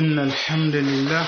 إن الحمد لله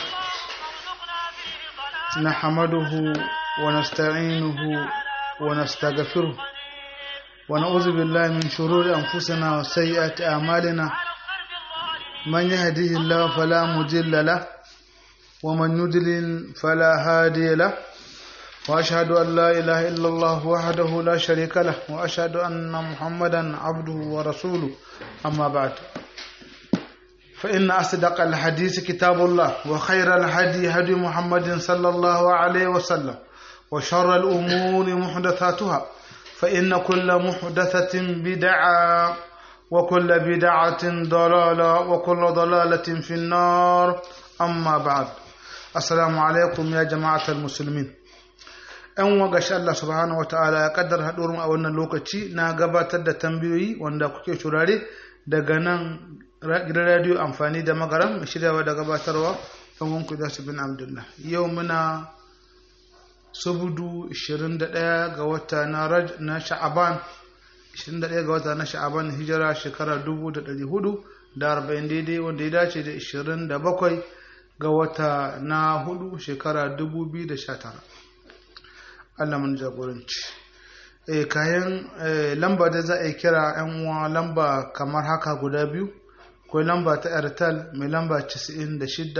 نحمده ونستعينه ونستغفره ونعوذ بالله من شرور أنفسنا وسيئات أعمالنا من يهديه الله فلا مضل له ومن يضلل فلا هادي له وأشهد أن لا إله إلا الله وحده لا شريك له وأشهد أن محمدا عبده ورسوله أما بعد فإن أصدق الحديث كتاب الله وخير الهدي هدي محمد صلى الله عليه وسلم وشر الأمور محدثاتها فإن كل محدثة بدعة وكل بدعة ضلالة وكل ضلالة في النار أما بعد السلام عليكم يا جماعة المسلمين ‘yan wagashi Allah subhanahu wata'ala ya kaddar haɗuwar a wannan lokaci na gabatar da tambayoyi wanda kuke shurare daga nan gidan radiyo amfani da magaram shiryawa da gabatarwa ɗan wanku da su bin abdullah yau muna subudu 21 ga wata na sha'aban 21 ga wata na sha'aban hijira shekara 1440 daidai wanda ya dace da 27 ga wata na hudu shekara 2019 Allah mun jagoranci eh kayan lamba da za a yi kira yan uwa lamba kamar haka guda biyu akwai lamba ta airtel mai lamba 96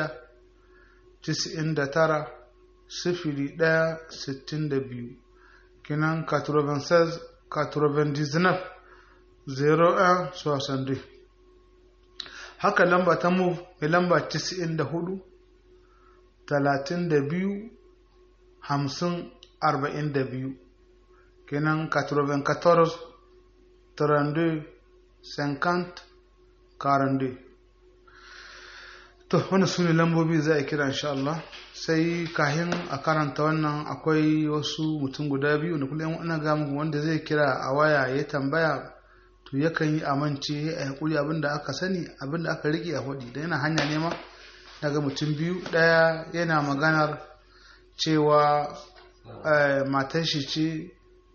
99 sifili ɗaya sittin da biyu kinan 96 99 01 62 haka lamba ta move mai lamba 94 32 50 42 kenan 94 32 50 42 to wani su ne lambobi za a kira insha Allah sai kahin a karanta wannan akwai wasu mutum guda biyu da kullum ina ga muku wanda zai kira a waya ya tambaya to yakan yi amince a hakuri abinda aka sani abinda aka rike a hudi da yana hanya nema daga mutum biyu daya yana maganar cewa matar shi ce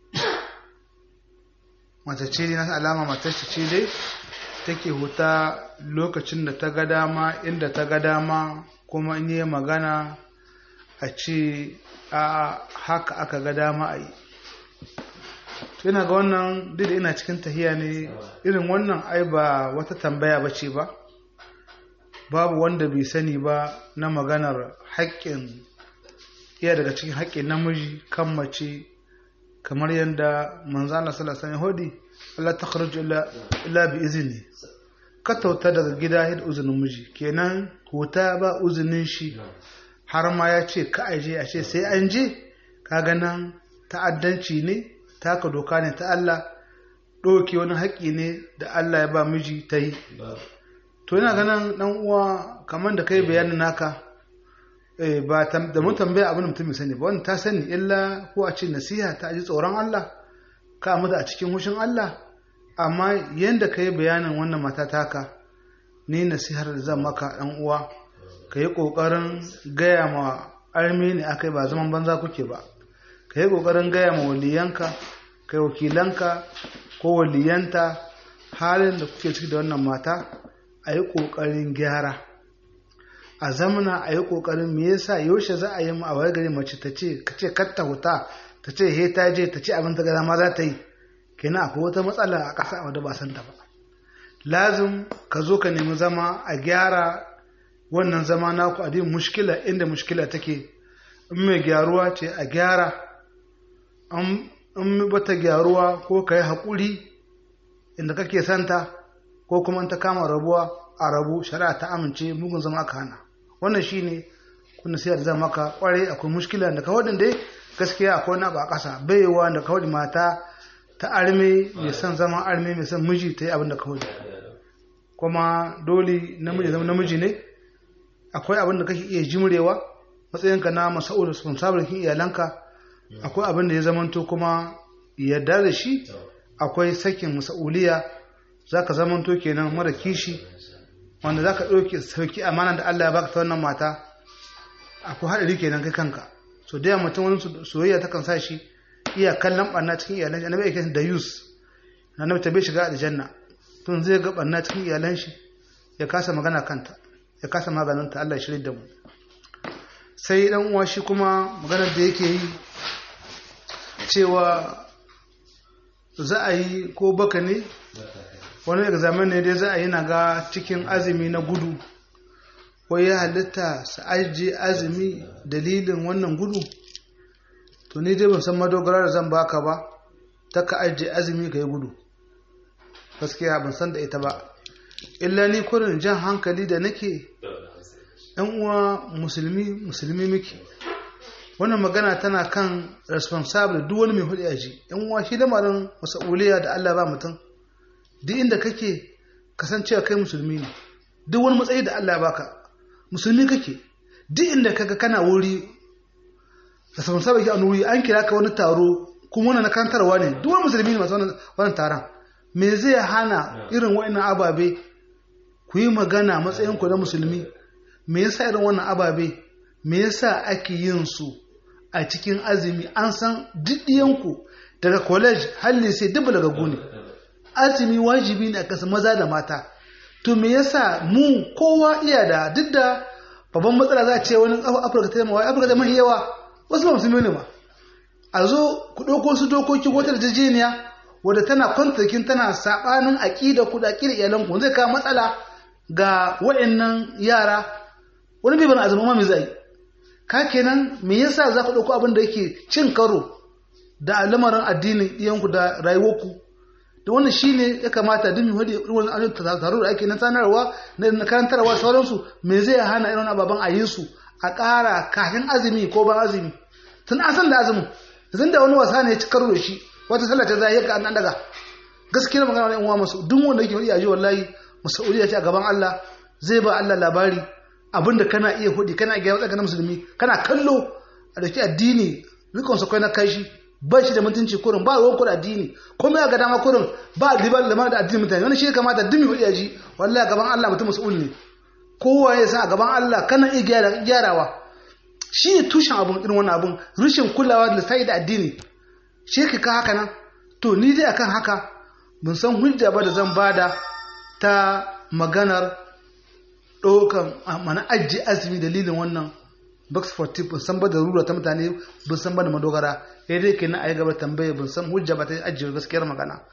mata ce na alama matar shi ce dai take huta lokacin da ta ga dama inda ta ga dama kuma in yi magana a ce a haka aka ga dama a yi ina ga wannan duk da ina cikin tahiya ne irin wannan ai ba wata tambaya ba ce ba babu wanda bai sani ba na maganar haƙƙin iya daga cikin haƙƙin namiji kan mace kamar yadda manzana sallallahu alaihi hodi Allah ta kharuju illa bi izini ka tauta daga gida da uzinin miji kenan huta ba uzinin shi har ma ya ce ka aje a ce sai an je kaga nan ta'addanci ne taka doka ne ta Allah ɗauke wani haƙƙi ne da Allah ya ba miji ta yi to yana ganin ɗan uwa kamar da kai bayanin naka ba da mun tambaya abin mutum mai sani ba wani ta sani illa ko a ce nasiha ta ji tsoron Allah ka mutu a cikin hushin Allah amma yadda ka yi bayanin wannan mata taka ni nasihar da zan maka ɗan uwa ka yi ƙoƙarin gaya ma armi ne aka ba zaman banza kuke ba ka yi ƙoƙarin gaya ma waliyanka ka yi wakilanka ko waliyanta halin da kuke ciki da wannan mata a yi ƙoƙarin gyara a zamana a yi ƙoƙarin me yasa yaushe za a yi mu a wayar gari mace ta ce ka ce kar ta huta ta ce he ta je ta ce abin ta gada ma za ta yi kenan akwai wata matsala a ƙasa wadda ba san ta ba lazim ka zo ka nemi zama a gyara wannan zama naku a din mushkila inda mushkila take in mai gyaruwa ce a gyara in bata gyaruwa ko ka yi haƙuri inda kake santa ko kuma in ta kama rabuwa a rabu shari'a ta amince mugun zama aka hana wannan shine kuna sai da zama ka kware akwai mushkila da ka wadin dai gaskiya akwai na ba ƙasa baiwa da ka mata ta arme mai son zama arme mai son miji ta yi abin da ka kuma dole namiji zama namiji ne akwai abin da kake iya jimrewa matsayinka na masa'ul responsible kin iyalanka akwai abin da ya zamanto kuma yarda da shi akwai sakin masa'uliya zaka zamanto kenan mara kishi wanda zaka ɗauke sauki amana da Allah ya baka ta wannan mata akwai haɗari kenan kai kanka so da mutum wani soyayya ta kan sa shi iya kallon ɓanna cikin iyalan shi annabi yake da yus annabi ta bai shiga aljanna tun zai ga ɓanna cikin iyalan shi ya kasa magana kanta ya kasa maganinta Allah ya shirya da mu sai dan uwa shi kuma maganar da yake yi cewa za a yi ko baka ne wani examen ne dai za a yi na ga cikin azumi na gudu wai ya halitta su ajiye azumi dalilin wannan gudu to ni dai ban san madogara da zan baka ba ta ka ajiye azumi ka yi gudu gaskiya ban san da ita ba illa ni kurin jan hankali da nake yan uwa musulmi musulmi muke wannan magana tana kan responsible duk wani mai hudu yaji yan uwa shi lamarin masauliya da Allah ba mutum duk inda kake kasancewa kai musulmi ne duk wani matsayi da Allah baka musulmi kake duk inda kaga kana wuri responsible ke a wuri an kira ka wani taro kuma wannan na kantarwa ne duk wani musulmi ne masu wannan taron me zai hana irin wa'annan ababe ku yi magana matsayin ku na musulmi me yasa irin wannan ababe me yasa ake yin su a cikin azumi an san diddiyanku daga college halli sai dubu daga gune azumi wajibi ne a kasa maza da mata to me yasa mu kowa iya da duk da babban matsala za a ce wani afirka ta yamma afirka ta mahi yawa wasu ba musulmi ne ba a zo ku ɗauko su dokoki wata yarjejeniya wadda tana kwantakin tana saɓanin aƙida ku da aƙida iyalanku zai kawo matsala ga waɗannan yara wani bai bana azumi ma me zai ka kenan me yasa za ku ɗauko abin da yake cin karo da lamarin addinin iyanku da rayuwarku da wannan shine ya kamata duk mu hadi irin wannan taro da ake na sanarwa na karantarwa sauransu me zai hana irin ababen a yi su a ƙara kafin azumi ko ban azumi tun asan da azumin zan da wani wasa ne ya ci karo da shi wata sallah ta zai yaka an daga gaskiya magana wani uwa masu duk wanda yake hudi a ji wallahi masauliya ce a gaban Allah zai ba Allah labari abinda kana iya hudi kana iya wadaka na musulmi kana kallo a dake addini rikon sa kai na kashi ba shi da mutunci kurin ba ruwan kurin addini kuma ya ga dama kurin ba riba da da addini mutane wannan shi ya kamata dumi hudi a ji wallahi gaban Allah mutum mas'ul ne kowa ya san a gaban Allah kana iya gyarawa shi ne tushen abun irin wannan abun rashin kulawa da sai da addini shi ka haka nan to ni dai akan haka ban san hujja ba da zan bada ta maganar ɗaukan mana ajiye azumi dalilin wannan box 40 ban san ba da rura ta mutane ban san ba da madogara ya dai kenan a yi gaba tambaya ban san hujja ba ta ajiye gaskiyar magana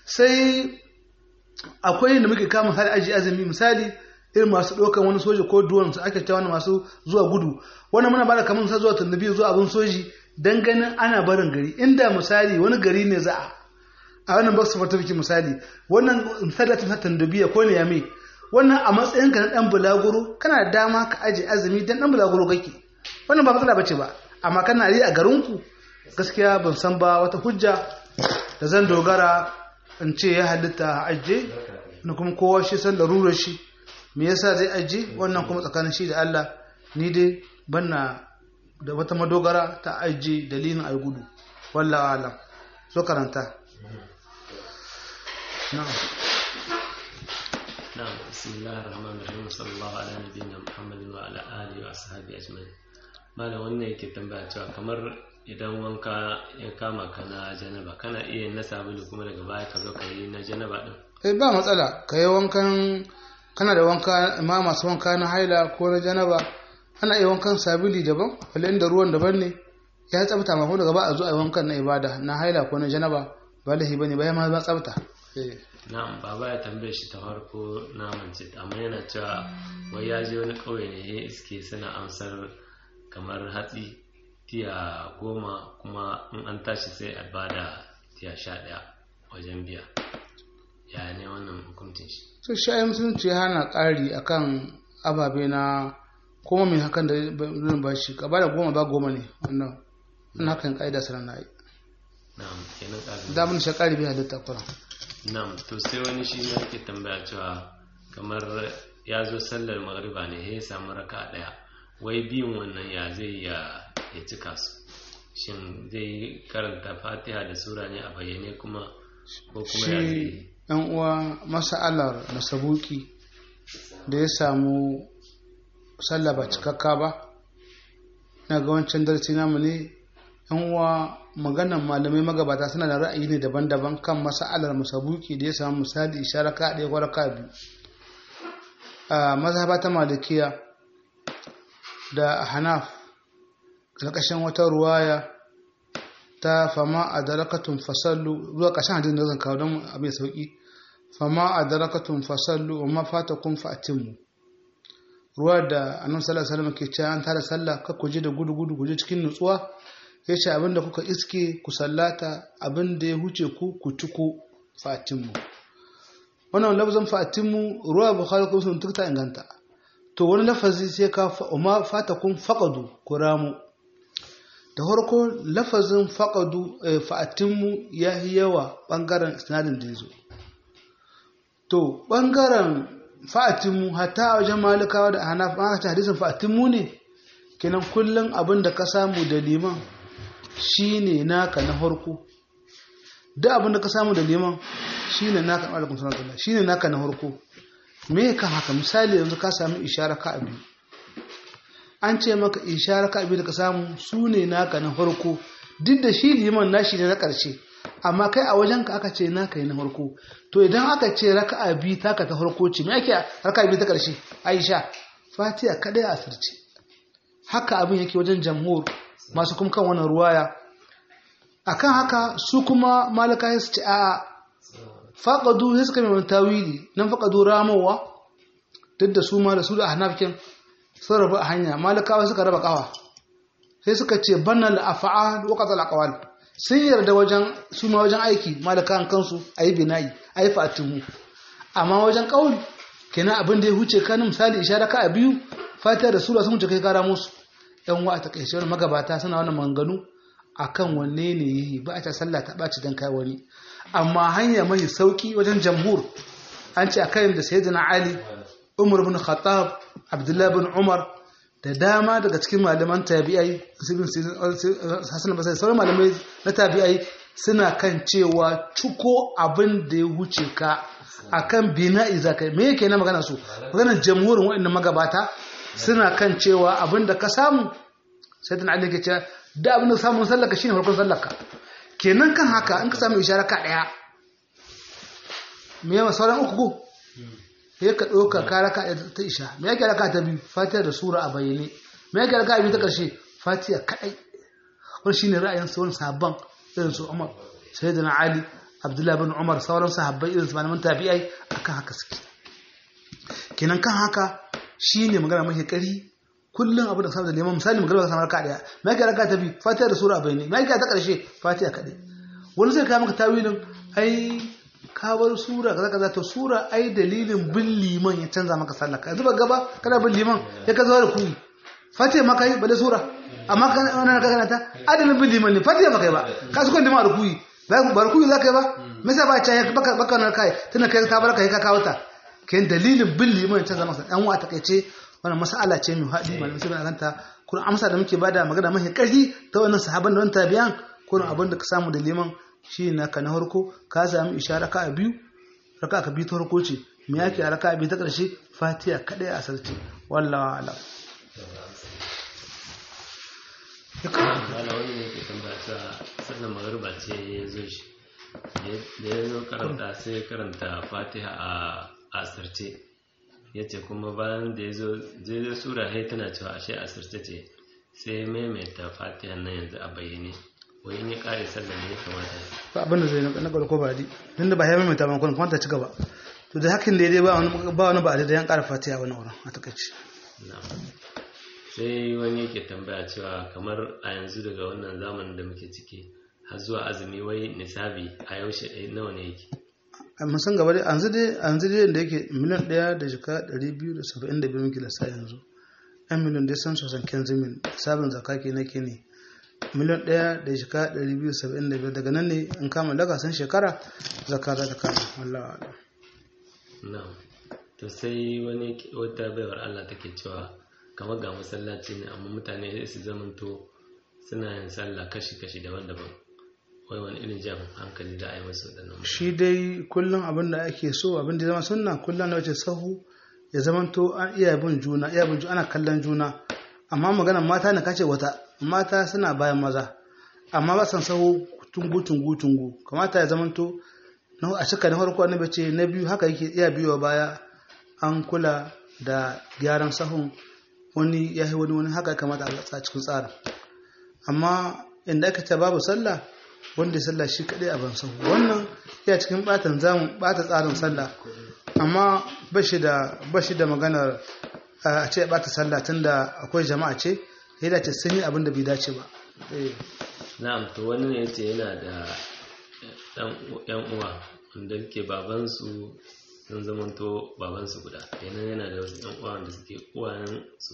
sai akwai da muke kama misali ajiye azumi misali irin masu ɗaukan wani soja ko duwan su ake cewa masu zuwa gudu wannan muna bada kamar sa zuwa tundubi zuwa abin soji dan ganin ana barin gari inda misali wani gari ne za a a wannan box certificate misali wannan sadatin hatan dubiya ko ne yame wannan a matsayin ka na dan bulaguro kana da dama ka aje azumi dan dan bulaguro kake wannan ba matsala bace ba amma kana yi a garin ku gaskiya ban san ba wata hujja da zan dogara in ce ya halitta aje na kuma kowa shi san larurar shi me yasa zai aje wannan kuma tsakanin shi da Allah ni dai banna da wata madogara ta aje dalilin ayi gudu wallahi alam so karanta نعم نعم بسم الله الرحمن الرحيم صلى الله على نبينا محمد وعلى آله وأصحابه أجمعين malam wannan yake tambaya cewa kamar idan wanka ya kama ka na janaba kana iya na sabulu kuma daga baya ka zo ka yi na janaba din eh ba matsala ka yi wankan kana da wanka ma masu wanka na haila ko na janaba ana iya wankan sabuli daban wale da ruwan daban ne ya tsabta ma ko daga ba a zo a yi wankan na ibada na haila ko na janaba ba lahi bane ba ya ma ba tsabta na'am baba ya tambaye shi ta farko na mance amma yana cewa wai ya je wani kauye ne ya iske suna amsar kamar hatsi tiya goma kuma in an tashi sai a bada tiya sha ɗaya wajen biya ya ne wannan hukuncin shi so shi musulunci ya hana ƙari akan ababe na kuma mai hakan da zan ba shi ka bada goma ba goma ne wannan wannan hakan ƙa'ida sanar na yi na'am kenan ƙarin da mun shi ƙari bai halitta kuran Nam, to sai wani shi ne yake tambaya cewa kamar ya zo sallar magriba ne ya samu raka ɗaya wai biyun wannan ya zai ya ya cika su shin zai karanta fatiha da sura ne a bayyane kuma ko kuma ya shi zai yan uwa masa'alar masabuki da ya samu sallah ba cikakka ba na ga wancan darasi namu ne yan uwa maganan malamai magabata suna da ra'ayi ne daban-daban kan masa'alar masabuki da ya samu misali isharaka ɗaya ko raka biyu a mazhaba ta malikiya da hanaf ƙarƙashin wata ruwaya ta fama a darakatun fasallu zuwa ƙashin hadin da zan kawo don abin sauƙi fama a darakatun fasallu wa mafata kun fa'atinmu ruwa da annabi sallallahu alaihi wasallam ke cewa an tara sallah ka ku je da gudu gudu ku je cikin nutsuwa ya ce abinda kuka iske ku sallata abinda ya huce ku ku ciko fa'atinmu wannan lafazin fa'atinmu ruwa bukhari ko sun tukta inganta to wani lafazi sai ka ma fatakun faqadu ku ramu da farko lafazin faqadu fa'atinmu ya yi yawa bangaren sinadin da yazo to bangaren fa'atinmu hatta a wajen malikawa da hanafa aka ce hadisin fa'atinmu ne kenan kullum abin da ka samu da liman shine naka na farko duk abin da ka samu da liman shine naka alaikum salam shine naka na farko me kan haka misali yanzu ka sami ishara ka abi an ce maka ishara ka abi da ka samu su ne naka na farko duk da shi liman nashi ne na ƙarshe amma kai a wajen ka aka ce naka yi na farko to idan aka ce raka'a bi taka ta farko ce me ake raka'a bi ta ƙarshe aisha fatiha kadai a asirce haka abin yake wajen jamhur masu kuma kan wannan ruwaya akan haka su kuma malaka su ce a faƙadu sai suka mai wani tawili nan faƙadu ramowa duk da su ma da su da hanafikin sun rabu a hanya malakawa suka raba ƙawa sai suka ce bannan da afa'a da wakata al'akawal sun yarda wajen su ma wajen aiki malakawan kansu a yi bina'i a yi fatimu amma wajen ƙauli kenan abin da ya huce kanin misali ishara ka a biyu fatiha da sura sun wuce kai kara musu yan wa a takaice wani magabata suna wani manganu akan wanne ne yi ba a ta sallah ta ɓaci don kai wani amma hanya mai sauki wajen jamhur an ce a kayan da sayyidina ali umar bin khattab abdullahi bin umar da dama daga cikin malaman tabi'ai hasan basai sauran malamai na tabi'ai suna kan cewa cuko abin da ya wuce ka akan bina'i zakai me yake na magana su maganar jamhurin waɗannan magabata suna kan cewa abin da ka samu sayyidina ali ke cewa da abin da samun sallaka shine farkon sallaka kenan kan haka in ka samu ishara ka daya me yawa sauran uku ko sai ka ɗauka ka raka ta isha me yake raka ta biyu fatiha da sura a bayyane me yake raka biyu ta ƙarshe fatiha kaɗai wani shine ra'ayin sauran sahabban irin su umar sayyidina ali abdullahi bin umar sauran sahabbai irin su malaman tabi'ai akan haka suke kenan kan haka shine magana mafi ƙari kullum abu da samun da neman misali magana ka samu raka daya me yake raka ta biyu fatiha da sura a bayyane me yake ta ƙarshe fatiha kaɗai wani zai kawo maka tawilin ai kawar sura kaza kaza to sura ai dalilin bin liman ya canza maka sallah ka zuba gaba kana bin liman ya ka zuwa da kuyi fatiha maka yi bale sura amma kana wannan ka kana ta adalin bin liman ne fatiha maka yi ba ka su kwanta ma da kuyi ba da kuyi za ka yi ba me yasa ba ta baka baka na kai tana kai ta barka ka kawo ta ken dalilin bin liman ya canza maka dan wa takeice wannan mas'ala ce mai haɗi malamai sai ganta kuma amsa da muke bada magana mafi ƙarfi ta wannan sahaban da wannan tabi'an kuma abin da ka samu da liman shi na ka na harko ka sami isha raka a biyu raka ka biyu ta harko ce me yake a raka a biyu ta ƙarshe fatiya kaɗai a sarki wallawa ala wala wani ne ke tambaya cewa sannan magarba ce ya zo shi da ya zo karanta sai ya karanta fatiha a asirce ya ce kuma bayan da ya zo zai sura hai tana cewa ashe asirce ce sai maimaita fatiha nan yanzu a bayyane wai ne kare sallah ne ya kamata ba abin da zai na ko ba di tunda ba ya maimaita ba kuma ta ci gaba to da hakan da ya dai ba wani ba wani ba da yan ƙara fatiha wani wurin a takaice sai wani yake tambaya cewa kamar a yanzu daga wannan zamanin da muke ciki har zuwa azumi wai nisabi a yaushe nawa ne yake mun san gaba dai yanzu dai yanzu dai da yake miliyan ɗaya da jika ɗari biyu da saba'in da biyu muke lissa yanzu yan miliyan dai san sosan kenzimin sabon zaka ke nake ne miliyan ɗaya da jika ɗari biyu saba'in da biyar daga nan ne in kama daga san shekara zaka za ta kama wallah ala na to sai wani wata baiwar Allah take cewa kamar ga masallaci ne amma mutane su zamanto suna yin sallah kashi-kashi daban-daban wai wani irin jan hankali da a yi masu waɗannan shi dai kullum abin da ake so abin da zama sunna kullum na wace sahu ya zamanto an iya bin juna iya bin juna ana kallon juna amma maganar mata ne kace wata mata suna bayan maza amma ba san sahu tungu tungu tungu kamata ya zamanto a cika na farko annabi ce na biyu haka yake iya biyo baya an kula da gyaran sahun wani ya yi wani wani haka kamata a cikin tsarin amma inda aka ce babu sallah wanda ya sallah shi kaɗai a ban sahu wannan ya cikin ɓatan zamu ɓata tsarin sallah amma ba shi da maganar a ce ɓata sallah tunda akwai jama'a ce ya dace sun yi abin da bai dace ba na'am to wani ne yace yana da yan uwa wanda ke babansu sun zamanto babansu guda kenan yana da wasu yan uwa wanda suke uwayen su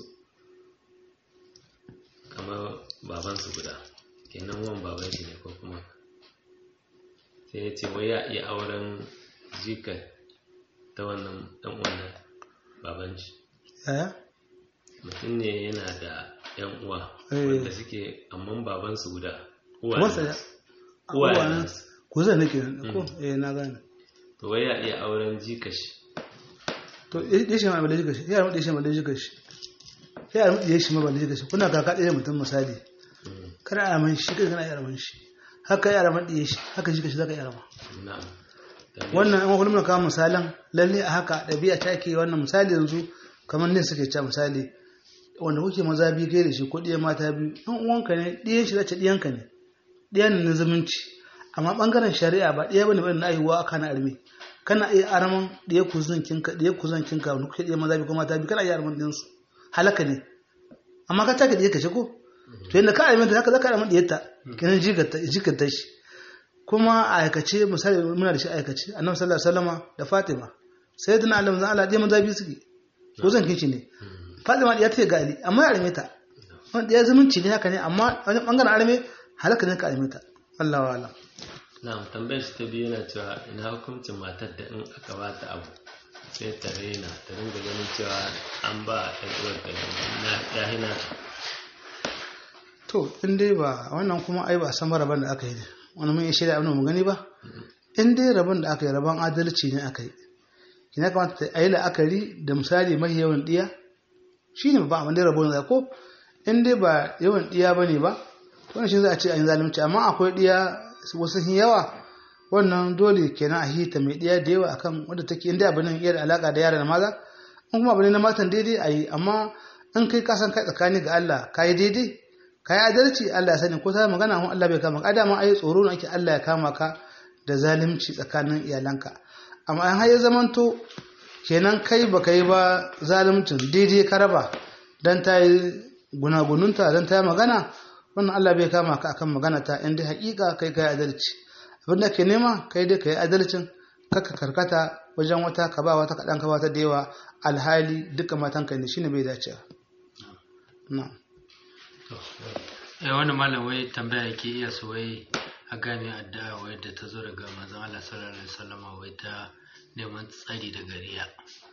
kamar babansu guda kenan wan baban shi ne ko kuma sai ya ce wai ya iya auren jikar ta wannan dan uwan baban shi yaya mutum ne yana da yan uwa Eh. wanda suke amman babansu guda Kamar sa uwayen uwayen ku zai nake ko eh na gane to wai ya iya auren jikashi to ya shi ma ba da jika shi ya rumu shi ma da jika shi ya rumu ya shi ma ba da jika shi kuna kaka ɗaya mutum misali kana a man shi kai kana yara man shi haka yara man ɗaya shi haka jika shi zaka yara ma na'am Dan wannan an kullum kawo misalan lalle a haka ɗabi'a ta ke wannan misali yanzu kamar ne suke cewa misali wanda kuke maza biyu kai da shi ko ɗiyan mata biyu ɗan uwanka ne ɗiyan shi zace ɗiyanka ne ɗiyan ne na zumunci amma ɓangaren shari'a ba ɗiya bane bane na aihuwa aka na arme kana iya araman ɗiya kuzin kinka ɗiya kuzin kinka wanda kuke ɗiyan maza biyu ko mata biyu kana iya araman ɗinsu halaka ne amma ka taka ɗiya ka ce ko to yadda ka arme ta haka zaka araman ɗiyarta kenan jikanta shi kuma a aikace misali muna da shi a aikace annabi sallallahu alaihi wasallama da Fatima sai da Allah manzo Allah dai maza biyu suke ko zan kici ne Fatima ya ta ga Ali amma ya arme ta wanda ya zumunci ne haka ne amma wani bangaren arme halaka ne ka arme ta Allah wa Allah na'am tambayar shi ta biyu yana cewa ina hukuncin matar da in aka ba ta abu sai ta raina ta ringa ganin cewa an ba ɗan uwar ta na ya hina to in dai ba wannan kuma ai ba san rabon da aka yi ne wani mun yi shirya abin da mu gani ba in dai rabon da aka yi rabon adalci ne aka yi kina kamata ta yi la'akari da misali mai yawan diya shi ne ba abin da rabon da ko in dai ba yawan diya ba ne ba wannan shi za a ce an yi zalunci amma akwai diya wasu sun yawa wannan dole kenan a hita mai diya da yawa akan wadda take in dai abin nan iya da alaka da yara da maza in kuma abin na matan daidai a yi amma in kai kasan kai tsakani ga Allah ka yi daidai ka yi adalci Allah ya sani ko ta magana hun Allah bai kama ka dama ai tsoro ne ake Allah ya kama ka da zalunci tsakanin iyalanka amma an har ya zamanto kenan kai ba yi ba zaluncin daidai ka raba dan ta yi gunagununta dan ta yi magana wannan Allah bai kama ka akan magana ta inda hakika kai kai adalci abin da ke nema kai dai kai adalcin kaka karkata wajen wata ka ba wata kaɗan ka ba ta da yawa alhali duka matanka ne shine bai dace na'am eh wani malam wai tambaya yake iya su wai a gane addu'a wai da ta zo daga manzon Allah sallallahu alaihi wasallam wai ta neman tsari daga riya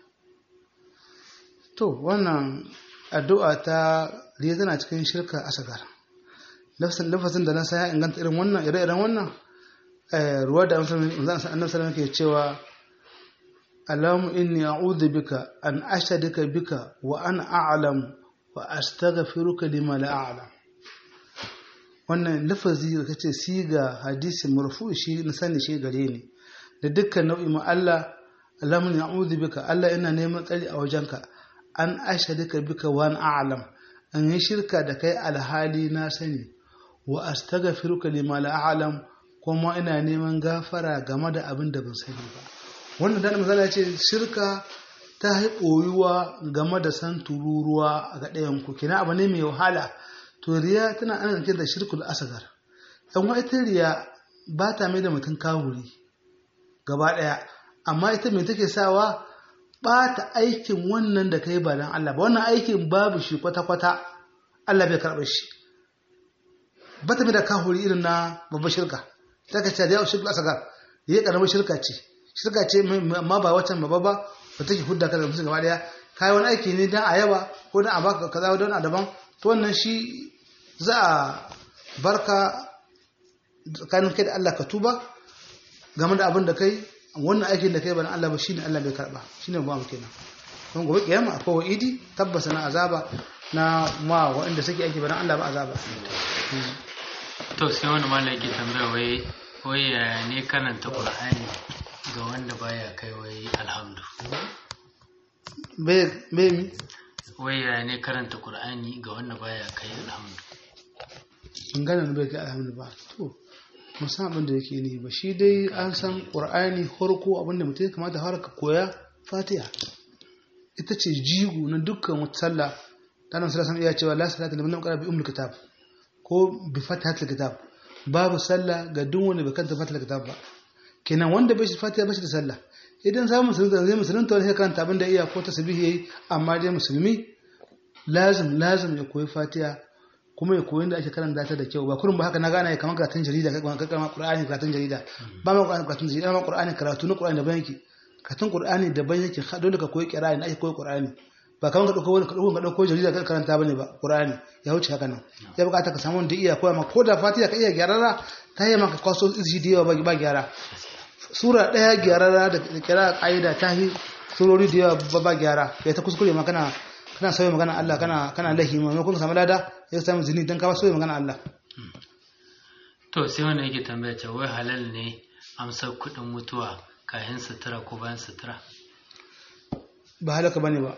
to wannan addu'a ta riya tana cikin shirka asagar lafazin lafazin da na sa ya inganta irin wannan ire-iren wannan eh, ruwa da annabi sallallahu alaihi ke cewa Allahumma inni a'udhu bika an ashadika bika wa ana a'lam wa astaghfiruka lima la a'lam wannan lafazi da kace siga hadisi marfu shi na sani shi gare ni da dukkan nau'i ma Allah Allahumma na'udhu bika Allah ina neman tsari a wajenka an ashadika bika wa an a'lam an yi shirka da kai alhali na sani wa astaghfiruka lima la a'lam kuma ina neman gafara game da abin da ban sani ba wannan dan misali ce shirka ta yi ɓoyuwa game da san tururuwa a ga ɗayan ku kina abu ne mai wahala to riya tana ana zance da shirkul asgar dan wa ita riya ba ta mai da mutum kawuri gaba ɗaya amma ita mai take sawa ɓata aikin wannan da kai ba dan Allah ba wannan aikin babu shi kwata-kwata Allah bai karɓar shi ba ta mai da kawuri irin na babbar shirka ta ka ce da yau shirkul asgar ya ƙaramar shirka ce shirka ce amma ba waccan babba ba ba take hudda ka da mutum gaba daya kai wani aiki ne dan a yaba ko dan a baka kaza don a daban to wannan shi za a barka tsakanin kai da Allah ka tuba game da abin da kai wannan aikin da kai ba na Allah ba shine Allah bai karba shine ba mu kenan don gobe kiyama akwai wa'idi tabbasa na azaba na ma waɗanda suke aiki ba na Allah ba azaba to sai wani malam yake tambaya wai wai yaya ne karanta qur'ani ga wanda baya kai wai alhamdu bai bai mi wai ya ne karanta qur'ani ga wanda baya kai alhamdu in gane ni bai kai alhamdu ba to musan abin da yake ni ba shi dai an san qur'ani farko abin da mutum ya kamata har ka koya fatiha ita ce jigo na dukkan wata sallah dan sallah san iya cewa la salata liman lam yaqra bi ummul kitab ko bi fatihatil kitab babu sallah ga duk wanda bai karanta fatihatil kitab ba kenan wanda bai shi fatiha ba shi da sallah idan samu musulunta zai musulunta wani sai karanta abin da iya ko tasbihi yayi amma dai musulmi lazim lazim ya koyi fatiha kuma ya koyi da ake karanta ta da kyau ba kullum ba haka na gane ya kamar karatun jarida kai kamar kamar qur'ani karatun jarida ba ma karatun jarida ma qur'ani karatu na qur'ani daban yake karatun qur'ani daban yake dole ka koyi qira'ani da ake koyi qur'ani ba kamar ka dauko wani ka dauko ka dauko jarida ka karanta bane ba qur'ani ya wuce haka nan ya bukata ka samu wanda iya koya ma ko da fatiha ka iya gyarara ta yi maka kwaso izhi da yawa ba gyara sura daya gyarara da kira kaida ta yi surori da yawa ba gyara ya ta kuskure ma kana kana sauya magana Allah kana kana lahi maimakon ka samu lada ya samu zini dan ka ba sauya magana Allah to sai wanda yake tambaya ce wai halal ne amsar kuɗin mutuwa kayan sutura ko bayan sutura ba halaka bane ba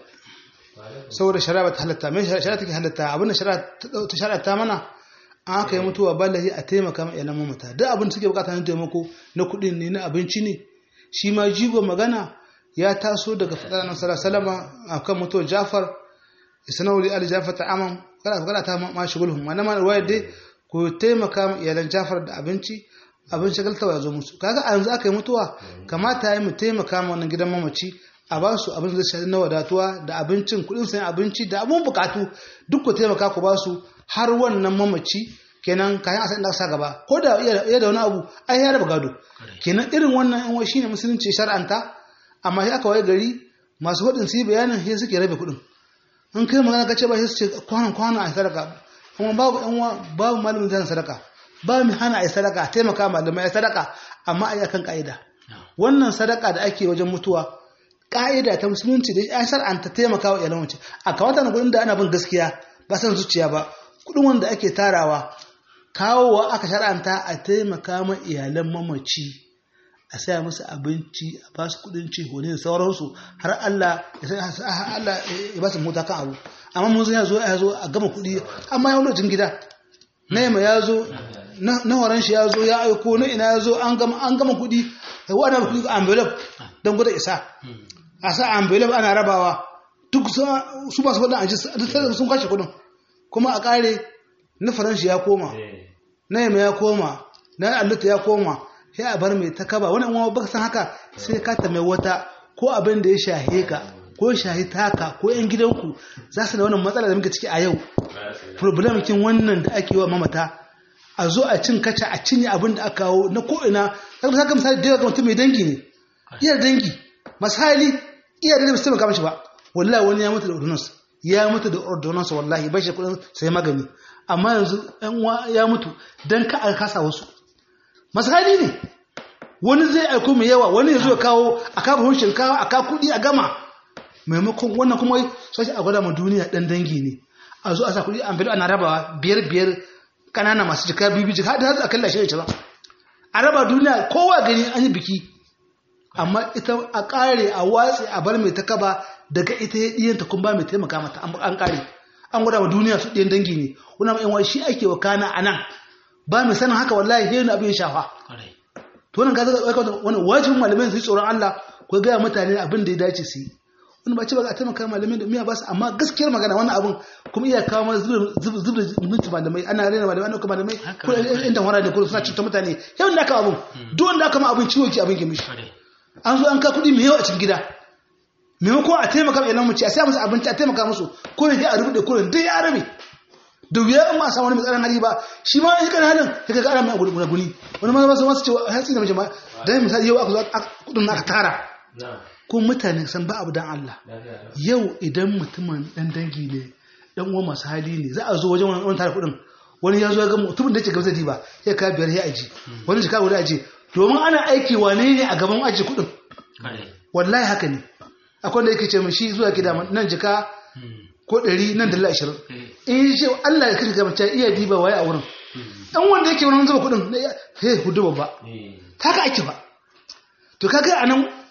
saboda shari'a ba ta halatta mai shari'a take halatta abin da shari'a ta shari'a ta mana an aka yi mutuwa ba lahi a taimaka ma iyalan mamata duk abin da suke bukata na taimako na kuɗi ne na abinci ne shi ma jigo magana ya taso daga fadar nan salama a kan mutuwar jafar isanauli ali jafar ta amam kada kada ta ma shugulhum wannan ma ruwaya dai ku taimaka ma iyalan jafar da abinci abin shagaltawa ya zo musu kaga a yanzu aka yi mutuwa kamata ya mu taimaka ma wannan gidan mamaci a ba su abin da zai shafi na wadatuwa da abincin kuɗin sayan abinci da abun bukatu duk ku taimaka ku ba su har wannan mamaci kenan kayan a san da sa gaba ko da iya da wani abu ai ya raba gado kenan irin wannan yan wai shine musulunci shar'anta amma sai aka waye gari masu hudin su yi bayanin sai suke rabe kuɗin in kai magana ka ce ba sai su ce kwanan kwanan a sadaka kuma babu yan babu malamin zan sadaka ba mu hana a sadaka taimaka malamai a sadaka amma a yi akan ka'ida wannan sadaka da ake wajen mutuwa ka'ida ta musulunci da ya shar'anta taimaka wa iyalan mace a kawata na kudin da ana bin gaskiya ba san zuciya ba kudin wanda ake tarawa kawowa aka shar'anta a taimaka ma iyalan mamaci a saya musu abinci a ba su kudin ci hone da sauransu har Allah ya Allah ya ba su mota kan abu amma mun ya zo ya zo a gama kudi amma ya lokacin gida Naima ya zo na horon shi ya zo ya aiko na ina ya zo an gama an gama kudi wannan kudi envelope don gwada isa a sa envelope ana rabawa duk su ba su wadda aji sun kashe kudin kuma a kare na faranshi ya koma na yamma ya koma na alluta ya koma sai a bar mai ta kaba wani uwa baka san haka sai ka ta mai wata ko abin da ya shahe ka ko shahi taka ko yan gidanku za su da wannan matsala da muke ciki a yau problem kin wannan da ake wa mamata a zo a cin kaca a cinye abin da aka kawo na ko'ina kaga saka misali da yawa mutum mai dangi ne iya dangi misali iya da mutum kama shi ba wallahi wani ya mutu da ordonance ya mutu da ordonance wallahi bai shi kudin sai magani amma yanzu ɗan uwa ya mutu dan ka a kasa wasu misali ne wani zai aiko mai yawa wani ya zo ya kawo a kawo hun shinkawa a kawo kuɗi a gama maimakon wannan kuma sai a gwada ma duniya ɗan dangi ne a zo a sa kuɗi an fito ana rabawa biyar biyar kanana masu jika bibi jika har da har a kalla shi ne a raba duniya kowa gani an yi biki amma ita a kare a watsi a bar mai ta kaba daga ita ya diyanta kun ba mai taimaka mata an kare an gwada wa duniya su ɗiyan dangi ne wani ma yan shi ake wa kana a nan ba mai sanin haka wallahi sai abin shafa to wannan gaza wani wajibin malamai su yi tsoron Allah ko gaya mutane abin da ya dace su yi wani ba ce ba za a taimaka malamai da miya ba su amma gaskiyar magana wannan abin kuma iya kawo mana zubda minti malamai ana rena malamai ana kuma malamai ko inda wara da kuma suna cuta mutane yau da aka abin duk wanda aka ma abin ciwo ki abin ke mishi an zo an ka kuɗi mai yawa a cikin gida maimakon a taimaka ma ilan mace a sai musu abinci a taimaka musu ko ne a rubuɗe ko ne dai ya rabe da wuya in ma samu wani matsalar hali ba shi ma in kana halin ya ga ana mai guni wani ma ba su masu cewa hatsi da mace ma dan misali yau aka zo kuɗin aka tara ko mutane san ba abu dan Allah yau idan mutumin dan dangi ne dan uwa masu hali ne za a zo wajen wani tare kudin wani ya zo ya ga mutumin da yake gaba zai ba ya ka biyar ya aji wani jika guda aji domin ana aiki wane ne a gaban aji kudin wallahi haka ne akwai da yake ce min shi zuwa gida nan jika ko ɗari nan dala ashirin in yi ce Allah ya kashe gaba ta iya diba waye a wurin dan wanda yake wurin zuba kudin sai hudu babba ta ka ake ba to kaga anan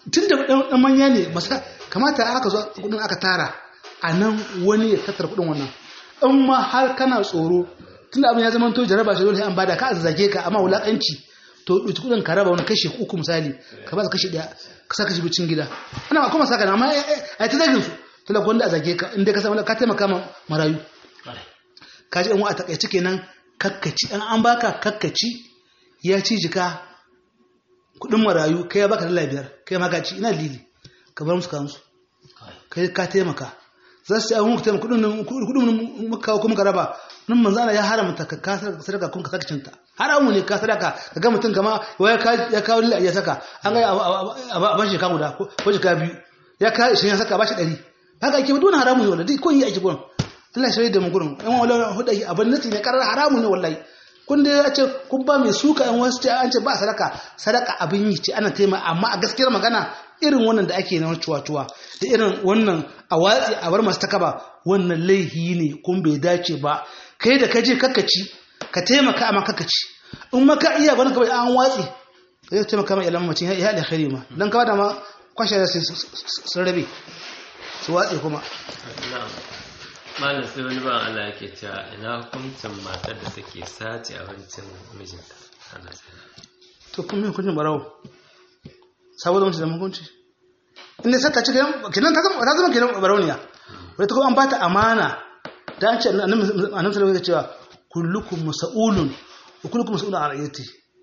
tun da ɗan manya ne masa kamata aka zo kudin aka tara a nan wani ya tattara kudin wannan in ma har kana tsoro tun da abin ya zama to jaraba shi dole an bada ka zage ka amma wulakanci to ɗauki kudin ka raba wani kashe uku misali ka ba su kashe ɗaya ka sa kashe bicin gida ana kuma saka na amma a ta zagin su talaka wanda a zage ka inda ka samu ka taimaka ma marayu ka ji ɗan a takaice kenan kakkaci an an baka kakkaci ya ci jika kuɗin marayu kai ya baka dala biyar kai ma ka ci ina lili ka bar musu ka musu kai ka taimaka za su ci abin muka taimaka kuɗin kuɗin muka kawo kuma ka raba nan manzo Allah ya haramta ka kasar sadaka kun ka saka cinta haramu ne ka sadaka ka ga mutum kama ya kawo lila ya saka an ga a bashi ka guda ko jika biyu ya kawo shi ya saka bashi ɗari haka ake dole haramu ne wallahi ko yi ake gurin Allah shi da mu gurin yan wallahi huda abin nati ne karar haramu ne wallahi kun da ya ce kun ba mai suka yan wasu ce an ce ba sadaka sadaka abin yi ce ana taima amma a gaskiyar magana irin wannan da ake na cuwa-cuwa da irin wannan a watsi a bar masu takaba wannan laihi ne kun bai dace ba kai da kaje kakkaci ka taimaka amma kakkaci in maka iya bani kawai an watsi ka yi taimaka mai ilamin macin ya alkhairi ma don kawai da ma kwashe da sun rabe su watsi kuma malam sai wani ban Allah yake cewa ina hukuncin matar da take sace abincin mijinta ana to kun min hukuncin barawo saboda mutum da hukunci inda sai ta ci kenan ta zama ta zama kenan barauniya wai ta kuma an bata amana da an ce annabi sallallahu alaihi cewa kullukum mas'ulun wa kullukum mas'ulun an ra'yati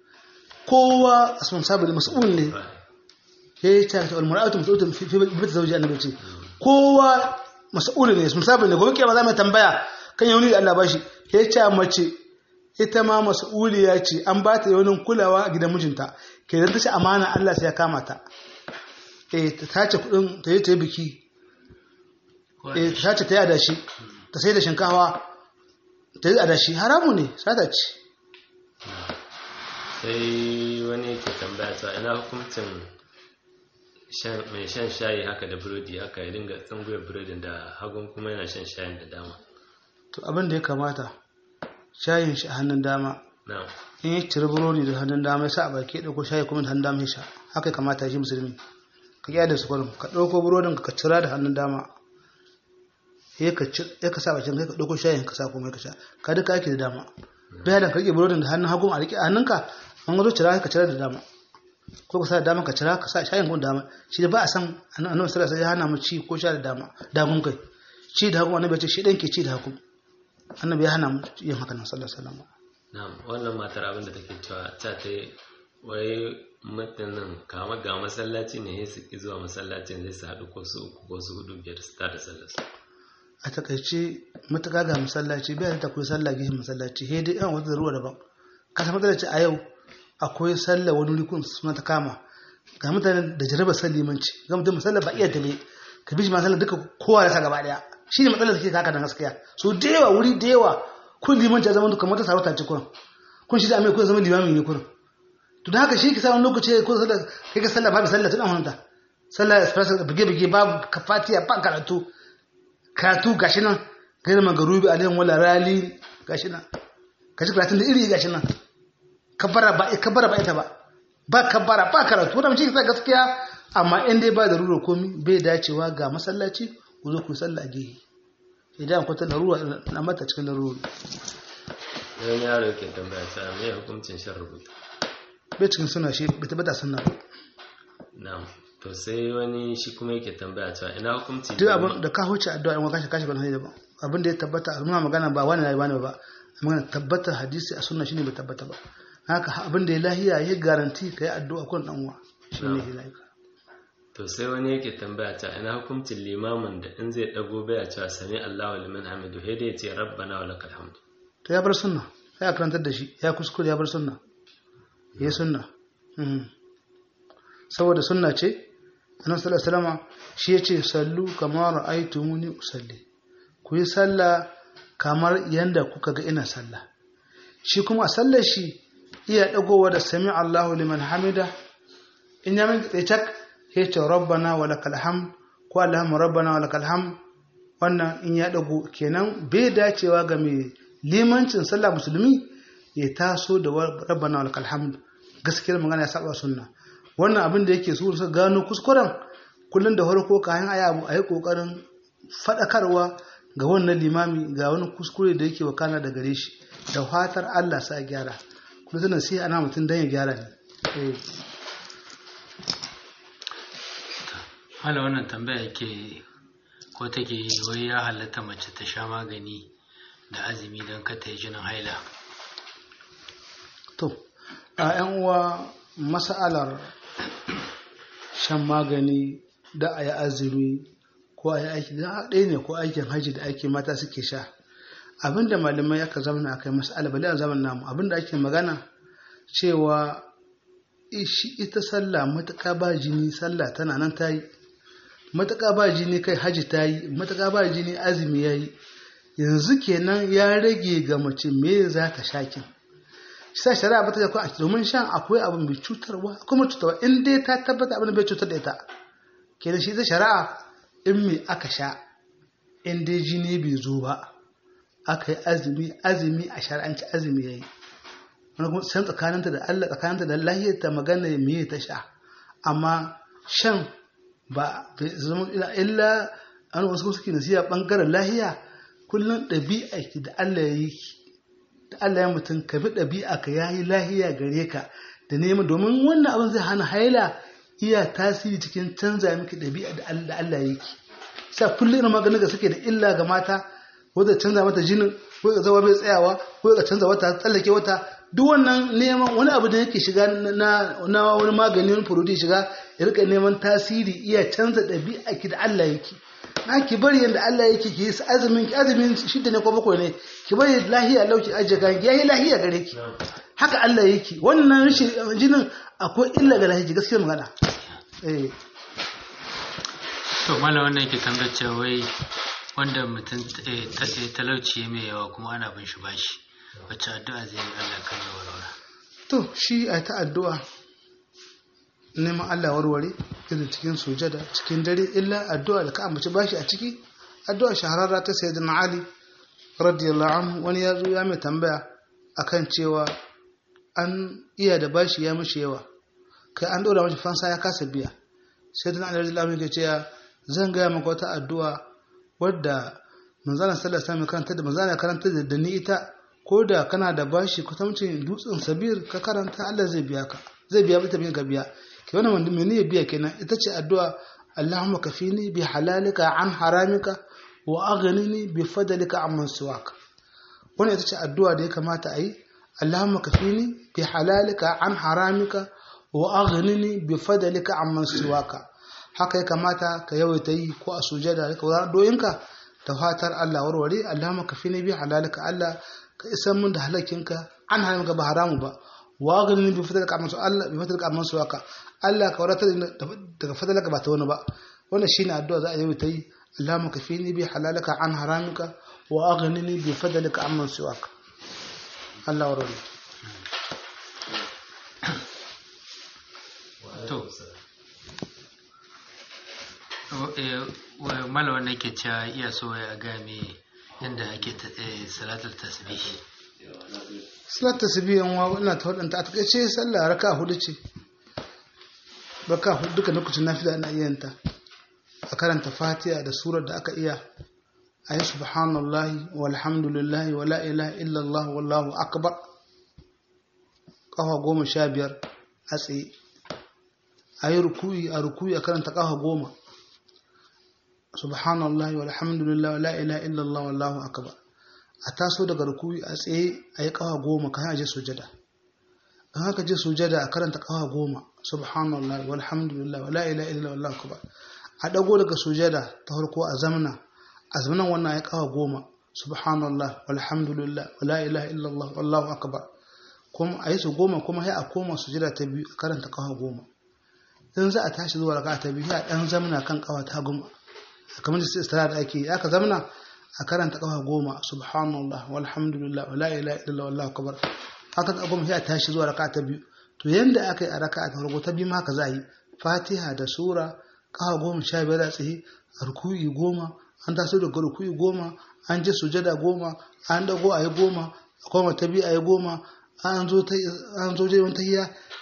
kowa asman sabil mas'ul ne yayi ta ta almar'atu mas'ulatun fi bait zawji annabi ce kowa mas'ul ne asman sabil ne gobe kiyama za mu tambaya kan yauni da Allah bashi yayi ta mace ita ma mas'uliya ce an ba ta yaunin kulawa a gidan mijinta kenan ta ce amana Allah sai ya kama ta eh ta tace kudin ta yi ta yi biki eh ta tace ta yi adashi ta sai da shinkawa ta yi adashi haramu ne sata ce sai wani ke tambaya ta ina hukuncin mai shan shayi haka da burodi haka ya dinga tsanguwar burodin da hagun kuma yana shan shayin da dama to abin da ya kamata shayin shi a hannun dama na'am in ya ciri burodi da hannun dama ya sa a baki ya ɗauko shayi kuma da hannun dama ya sha haka ya kamata shi musulmi ka ƙyada su kwarin ka ɗauko burodin ka cira da hannun dama ya ka sa bakin kai ka ɗauko shayin ka sa kuma ka sha ka duka ake da dama bai da ka rike burodin da hannun hagu a rike a hannunka an zo cira ka cira da dama ko ka sa da dama ka cira ka sa shayin kuma da dama shi da ba a san annabi sallallahu alaihi wasallam ya hana mu ci ko sha da dama dagun kai ci da hagu annabi ya ce shi dan ke ci da hagu annabi ya hana mu yin haka nan sallallahu alaihi wasallam na'am wannan matar abin da take cewa ta ta wai mutanen kama ga masallaci ne ya su ki zuwa masallacin zai su haɗu ko su uku ko su hudu biyar su tada sallar su a takaice matuƙa ga masallaci bai ta koyi sallah gihin masallaci he dai yan wata ruwa daban ka san masallaci a yau akwai sallah wani rikun suna ta kama ga mutane da jaraba san limanci ga mutum masallah ba iya dame ka bi shi masallah duka kowa da sa gaba daya shi ne matsalar da ke kaka da gaskiya so da yawa wuri da yawa kun limanci ya zama duka mata sarauta ce kurin kun shi da mai kun zama limami ne kurin to da haka shi ka sa wani lokaci ko sallah kai ka sallah babu sallah tun amanta sallah espresso bige bige babu kafatiya ba karatu karatu gashi nan gairar magarubi alayhi wala rali gashi nan gashi karatun da iri gashi nan kabbara ba kabbara ba ita ba ba kabbara ba karatu wannan shi sai gaskiya amma in dai ba da ruro komi bai dacewa ga masallaci ku zo ku sallah a gehe idan akwai ta larura na mata cikin larura wani yaro yake tambaya ta me hukuncin shan rubutu bai cikin suna shi bai tabbata sunna ba na'am to sai wani shi kuma yake tambaya cewa ina hukunci duk abin da ka huce addu'a in kashi kashi ban hanyar ba abin da ya tabbata al'umma magana ba wani na bani ba magana tabbata hadisi a sunna shine bai tabbata ba haka abin da ya lahiya ya garanti ka yi addu'a kun dan uwa shine ya lahiya to sai wani yake tambaya ta ina hukuncin limamin da in zai dago baya cewa sami Allahu liman hamidu sai dai ya ce rabbana wa lakal hamd to ya bar sunna sai a karantar da shi ya kuskure ya bar sunna ya sunna saboda sunna ce annabi sallallahu alaihi wasallam shi yace sallu kama ra'aytumuni usalli ku yi sallah kamar yanda kuka ga ina sallah shi kuma a sallar shi iya dagowa da sami Allahu liman hamida in ya min tsaye cak yace rabbana wa lakal hamd ko allahumma rabbana wa lakal hamd wannan in ya dago kenan bai dacewa ga mai limancin sallah musulmi ya taso da rabbana wa lakal hamd gaskiyar magana ya saba sunna wannan abin da yake su su gano kuskuren kullum da farko kayan aya abu a yi kokarin faɗakarwa ga wannan limami ga wani kuskure da yake wakana da gare shi da fatar Allah sa gyara kuma tana sai ana mutum dan ya gyara ne eh hala wannan tambaya yake ko take yi wai ya halatta mace ta sha magani da azumi don ka ta yi jinin haila to a yan uwa mas'alar shan magani da a yi azumi ko a yi aiki da ɗaya ne ko aikin haji da ake mata suke sha abinda malamai aka zamana a kai mas'ala bale a zaman namu abinda ake magana cewa shi ita sallah matuƙa ba jini sallah tana nan ta yi matuƙa ba jini kai haji ta yi matuƙa ba jini azumi ya yi yanzu kenan ya rage ga mace me za ta sha kin sa shari'a ba ta da a domin shan akwai abu mai cutarwa akwai mai cutarwa in dai ta tabbata abin da bai cutar da ita kenan shi ta shari'a in me aka sha in dai jini bai zo ba aka yi azumi azumi a shari'anci azumi ya yi wani kuma san tsakaninta da Allah tsakaninta da lahiyar ta magana me ta sha amma shan ba zama illa an wasu kuma suke nasiya bangaren lahiya kullum ɗabi'a ki da Allah ya yi da Allah ya mutum ka bi ɗabi'a ka yayi lahiya gare ka da neman domin wannan abin zai hana haila iya tasiri cikin canza miki ɗabi'a da Allah ya yi sa kullum irin maganin da suke da illa ga mata ko da canza mata jinin ko da zama bai tsayawa ko da canza wata tsallake wata duk wannan neman wani abu da yake shiga na na wani magani wani furudi shiga ya rika neman tasiri iya canza ɗabi'a ki da Allah yake na ki bari yadda Allah yake ki yi azumin ki azumin shidda ne ko bakwai ne ki bari lahiya lauki ajiye kan ki yayi lahiya gare ki haka Allah yake wannan rashin jinin akwai illa ga lahiya gaskiya magana eh to mala wannan yake tambayar cewa wai wanda mutum talauci mai yawa kuma ana bin shi bashi wacce addu'a zai yi Allah kan ya warware to shi a ta addu'a neman Allah warware irin cikin sujada cikin dare illa addu'a da ka ambaci bashi a ciki addu'a shahararra ta sayyidina Ali radiyallahu anhu wani ya zo ya mai tambaya akan cewa an iya da bashi ya mishi yawa kai an dora mashi fansa ya kasa biya sayyidina Ali radiyallahu anhu ya ce zan gaya maka wata addu'a wadda manzana sallallahu alaihi karanta da manzana karanta da ni ita ko da kana da bashi kutamcin dutsen sabir ka karanta Allah zai biya ka zai biya mata ka biya ke wannan wanda mene ya biya kenan ita ce addu'a Allahumma kafini bi halalika an haramika wa aghnini bi fadlika amman siwaka wannan ita ce addu'a da ya kamata a yi Allahumma kafini bi halalika an haramika wa aghnini bi fadlika amman siwaka haka ya kamata ka yawaita yi ko a sujada da kawai doyinka da fatar Allah warware Allahumma kafini bi halalika Allah ka isan mun da halakinka an haramka ba haramu ba wa aghnini bi fadlika amman Allah bi fadlika amman siwaka Allah ka wadatar daga fadlaka ba ta wani ba wannan shine addu'a za a yawaita yi Allahumma kafini bi halalika an haramika wa aghnini bi fadlika amman siwaka Allah warware to mala wanda ke cewa iya so ya game yadda ake salatul tasbih salat tasbih yan wa ina ta wadanta a takaice sallah raka hudu ce raka hudu duka lokacin nafila ina iya ta a karanta fatiha da surar da aka iya a yi subhanallahi walhamdulillahi wa la ilaha illallah wallahu akbar kafa goma sha biyar a tsaye a yi rukuyi a rukuyi a karanta kafa goma subhanallahi walhamdulillah la ilaha illallah wallahu akbar a taso daga rukuyi a tsaye a yi kawa goma kan aje sujada an haka je sujada a karanta kawa goma subhanallahi walhamdulillah la ilaha illallah wallahu akbar a dago daga sujada ta farko a zamna a zamanan wannan ya kawa goma subhanallah walhamdulillah la ilaha illallah wallahu akbar kuma a yi su goma kuma sai a koma sujada ta biyu a karanta kawa goma in za a tashi zuwa raka ta biyu a dan zamna kan kawa ta goma kamar da istira da ake aka zamna a karanta kafa goma subhanallah walhamdulillah wala ilaha illallah wallahu akbar haka ta goma sai a tashi zuwa raka'a ta biyu to yanda aka yi a raka'a ta farko ta biyu ma haka za a yi fatiha da sura kafa goma sha biyar a tsaye ruku'i goma an taso daga ruku'i goma an je sujada goma an dago a yi goma a koma ta biyu a yi goma an zo ta an zo je wani tahiya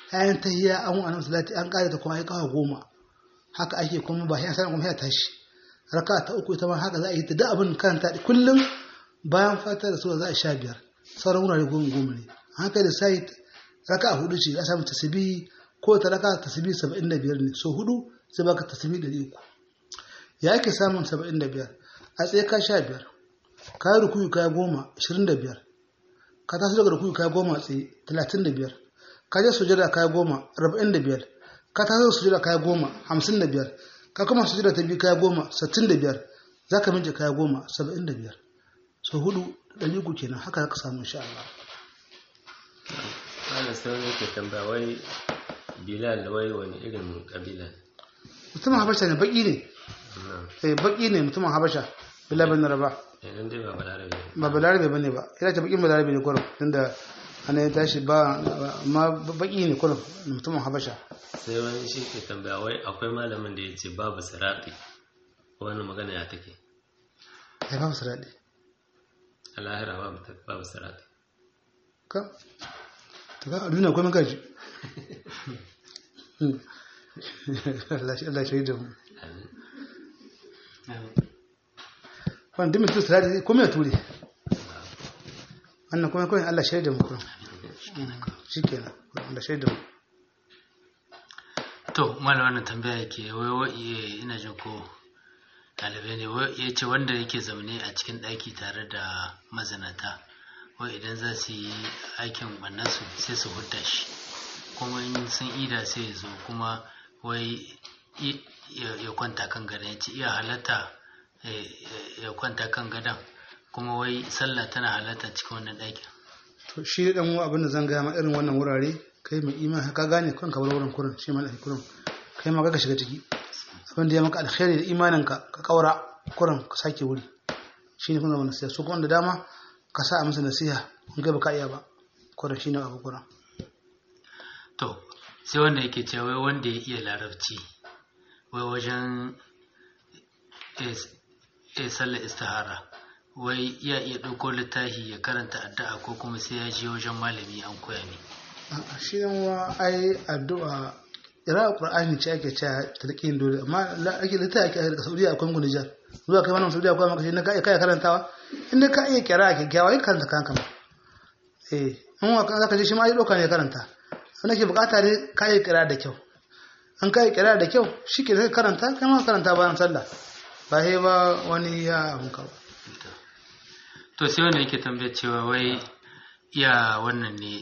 ayan tahiyya an wa annabi salati an kare ta kuma ai kawo goma haka ake kuma ba sai an kuma ya tashi raka ta uku ita ma haka za a yi ta da abin karanta kullum bayan fata da sura za a sha biyar sauran wurare goma goma ne haka da sai raka hudu ce a samu tasbihi ko ta raka tasbihi 75 ne so hudu sai baka tasbihi 300 ya ake samun 75 a tsaye ka sha biyar ka yi rukuyu ka goma 25 ka taso daga rukuyu ka goma a tsaye 35 ka je sujada ka goma 45 ka taso sujada ka goma 55 ka kuma sujada ta biyu ka goma 65 za ka mince ka goma 75 so hudu ɗari uku kenan haka zaka samu insha Allah ana sauran yake tambaya wai bilal wai wani irin kabila ne mutumin habasha ne baki ne eh baki ne mutumin habasha bilal bin raba idan dai ba balarabe ne ba balarabe bane ba ina ta bakin balarabe ne kurum tunda ana ya tashi ba ma baki ne kurum mutumin habasha sai wani shi ke tambaya wai akwai malamin da ya ce babu sirati wani magana ya take ya babu sirati a lahira babu babu sirati ka to ga duniya kuma gaji Allah shi Allah shi da mu wannan dimin tu sirati kuma ya ture wannan kuma kuma Allah shi da mu kuma shikenan Allah shi da mu to malam wannan tambaya yake wai wai ina jin ko ɗalibai ne ya ce wanda yake zaune a cikin ɗaki tare da mazanata wai idan za su yi aikin ɓannansu sai su hudda shi kuma in sun ida sai ya zo kuma wai ya kwanta kan gadon ya ce iya halatta ya kwanta kan gadon kuma wai sallah tana halatta cikin wannan ɗakin to shi dan uwa abin da zan gaya ma irin wannan wurare kai mai imani ka gane kan ka bar wurin kurin shi ma kurin kai ma ka shiga ciki abin da ya maka alkhairi da imanin ka ka kaura kurin ka sake wuri shi ne kuma zama nasiha su kuma da dama ka sa a musu nasiha in ga baka iya ba kurin shi ne abu kurin to sai wanda yake cewa wai wanda ya iya larabci wai wajen ya sallar istihara wai ya iya ɗauko littafi ya karanta addu'a ko kuma sai ya je wajen malami an koya ne shi yan wa ai addu'a ira qur'ani ce ake cewa talqin dole amma ake littafi ake daga saudiya akwai mun Nijar zuwa kai wannan saudiya akwai maka shi na kai kai karantawa inda ka iya kira ke kyawa yin karanta kanka ma eh in wa zaka je shi ma ai doka ne karanta wanda ke bukata ne ka iya kira da kyau an ka iya kira da kyau shi ke karanta kai ma karanta bayan sallah ba sai ba wani ya amka ba to sai wanda yake tambayar cewa wai iya wannan ne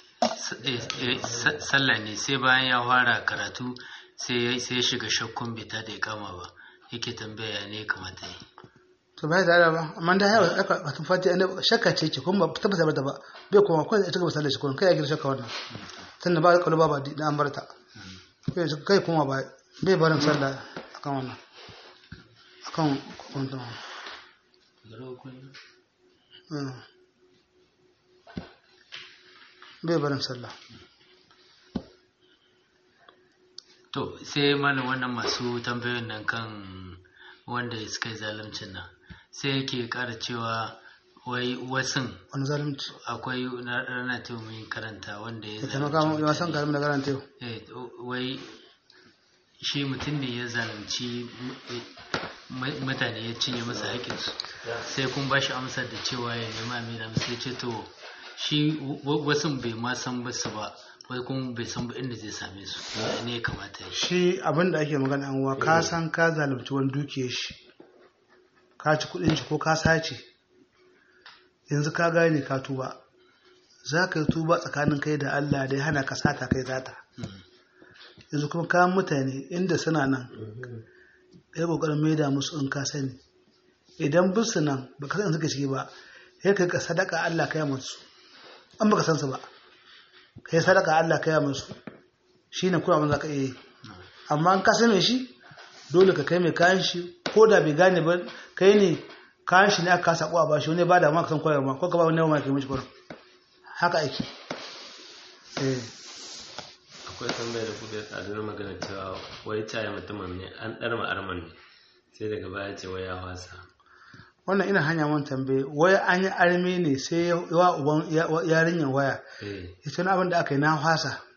sallah ne sai bayan ya fara karatu sai ya shiga shakkun bita da ya kama ba yake tambaya ne kamata yi to bai da ba amma da yawa aka batun fati ne shakka ce ke kuma ba tabbata ba ba bai kuma kai ita ga sallar shi kuma kai ya gina shakka wannan tunda ba kalu ba ba da an barta kai kuma ba bai barin sallah akan wannan akan kwanton bai barin sallah to sai mana wannan masu tambayoyin nan kan wanda suka yi zaluncin nan sai yake kara cewa wai wasun wani zalunci akwai rana ta mai karanta wanda ya ita maka ya san karamin da karanta yau wai shi mutum ne ya zalunci mutane ya cinye masa haƙinsu sai kun ba shi amsar da cewa ya nema amina sai ce to shi wasu bai ma san basu ba wai kuma bai san ba inda zai same su ne ya kamata ya shi abin da ake magana an wa ka san ka zalunci wani dukiyar shi ka ci kudin shi ko ka sace yanzu ka gane ka tuba za ka yi tuba tsakanin kai da Allah da ya hana ka sata kai zata yanzu kuma kayan mutane inda suna nan kai kokarin maida musu in ka sani idan bisu nan ba ka san suka ciki ba sai ka sadaka Allah kai musu an baka san su ba kai sadaka Allah kai musu shine kuma abin za ka iya yi amma an ka sani shi dole ka kai mai kayan shi ko da bai gane ba kai ne kayan shi ne aka kasa kuwa ba shi wani ba da ma ka san koyarwa ko ka ba wani ma kai mishi kurin haka ake eh akwai tambayar da kuka tsadu na magana cewa wai caye mutumin ne an ɗarma arman ne sai daga baya ce wai ya wasa wannan ina hanya mun tambaye wai an yi arme ne sai wa uban yarinyar waya ita na abin da aka yi na wasa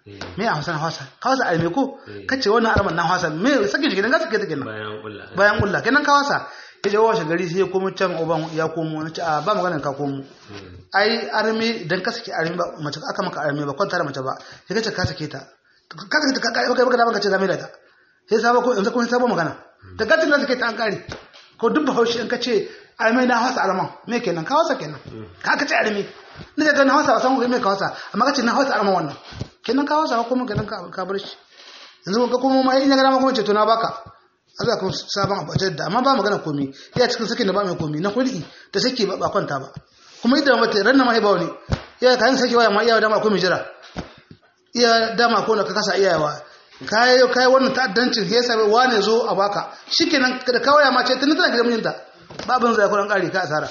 me a hausa na hausa ka hausa arme ko kace wannan arman na hausa me sake shi gidan ga sake ta kenan bayan kulla bayan kulla kenan ka hausa ya je washe gari sai ya komo can uban ya komo wani ce a ba maganar ka komo ai arme idan ka sake arme ba mace aka maka arme ba kwanta da mace ba sai kace ka sake ta ka sake ta ka kai baka da baka ce zame da ta sai sabo ko yanzu kuma sabo magana da ka tinda sake ta an kare ko duk bahaushe in ka ce arme na hausa arman me kenan ka hausa kenan ka ka ce arme ni ga na hausa ba san me ka hausa amma ka ce na hausa arman wannan kenan ka hausa ko kuma kenan ka bar shi yanzu ka kuma ma in ya ga dama kuma ce to na baka Allah kun sabon abu da amma ba magana komi ya cikin sakin da ba mai komi na kulli da sake ba kwanta ba kuma idan mata ran na mahaiba wani ya kayan sake waya ma iya dama akwai jira iya dama ko na ka kasa iyawa kai kai wannan ta'addancin ya sabe wane zo a baka shikenan da kawaya ma ce tana tana gidan mijinta babin zai kuran kare ka asara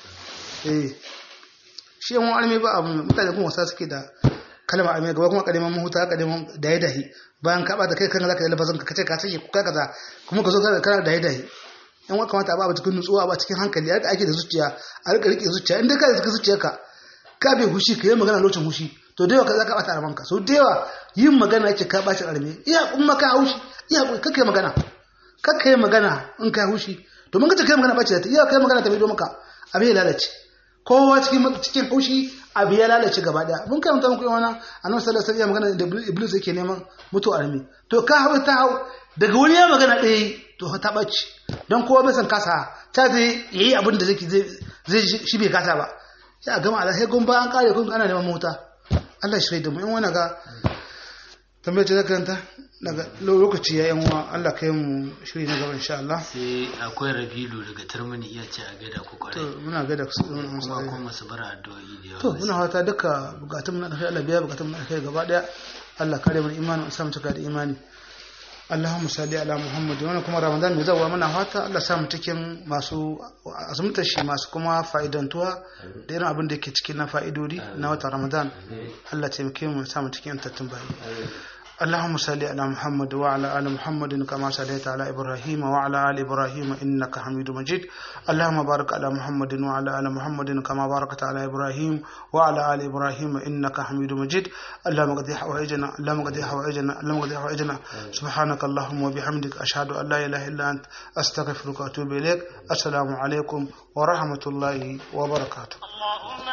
eh shi yan wani ba abu mutane kuma wasa suke da kalma a mai gaba kuma kadiman mahuta kadiman da ya dahi bayan ka bata kai kan zaka yi lafazin ka kace ka sake kuka kaza kuma ka zo ka kana da ya dahi in wa kamata ba cikin nutsuwa ba cikin hankali yadda ake da zuciya a rika rike zuciya inda ka da zuciyarka ka bai hushi ka yi magana lokacin hushi to da yawa ka zaka bata aramanka so da yawa yin magana yake ka bashi arme iya kuma ka haushi iya ka kai magana ka kai magana in ka haushi domin ka ce kai magana bace ta iya kai magana ta bai maka abin ya lalace kowa cikin cikin haushi abu ya lalace gaba daya mun karanta muku yana annabi sallallahu alaihi wasallam magana da iblis yake neman mutu armi to ka hau ta hau daga wani ya magana ɗaya to ta ɓaci don kowa bai san kasa ta zai yi abin da zai shi bai kasa ba ya gama ala sai gumba an kare kun ana neman mota Allah shi da mu in wani ga tambayar ce zaka yanta daga lokaci ya yan uwa Allah kai mu shiri na gaba insha Allah sai akwai rabilu daga turmini iya ce a gaida ku to kwarai muna ga da su kuma kuma su bar addu'o'i da to yawa muna fata duka bukatun mu na alkhairi Allah biya bukatun mu na alkhairi gaba daya Allah kare mu imani mu samu cika da imani Allahumma salli ala Muhammad wannan kuma Ramadan mai zawa muna fata Allah samu cikin masu azumtar shi masu kuma fa'idantuwa da irin abin da yake cikin na fa'idodi na watan Ramadan Allah taimake mu samu cikin tattun bayi اللهم صل على محمد وعلى ال محمد كما صليت على ابراهيم وعلى ال ابراهيم انك حميد مجيد اللهم بارك على محمد وعلى ال محمد كما باركت على ابراهيم وعلى ال ابراهيم انك حميد مجيد اللهم قد حوائجنا اللهم قد حوائجنا اللهم قد حوائجنا سبحانك اللهم وبحمدك اشهد ان لا اله الا انت استغفرك واتوب اليك السلام عليكم ورحمه الله وبركاته اللهم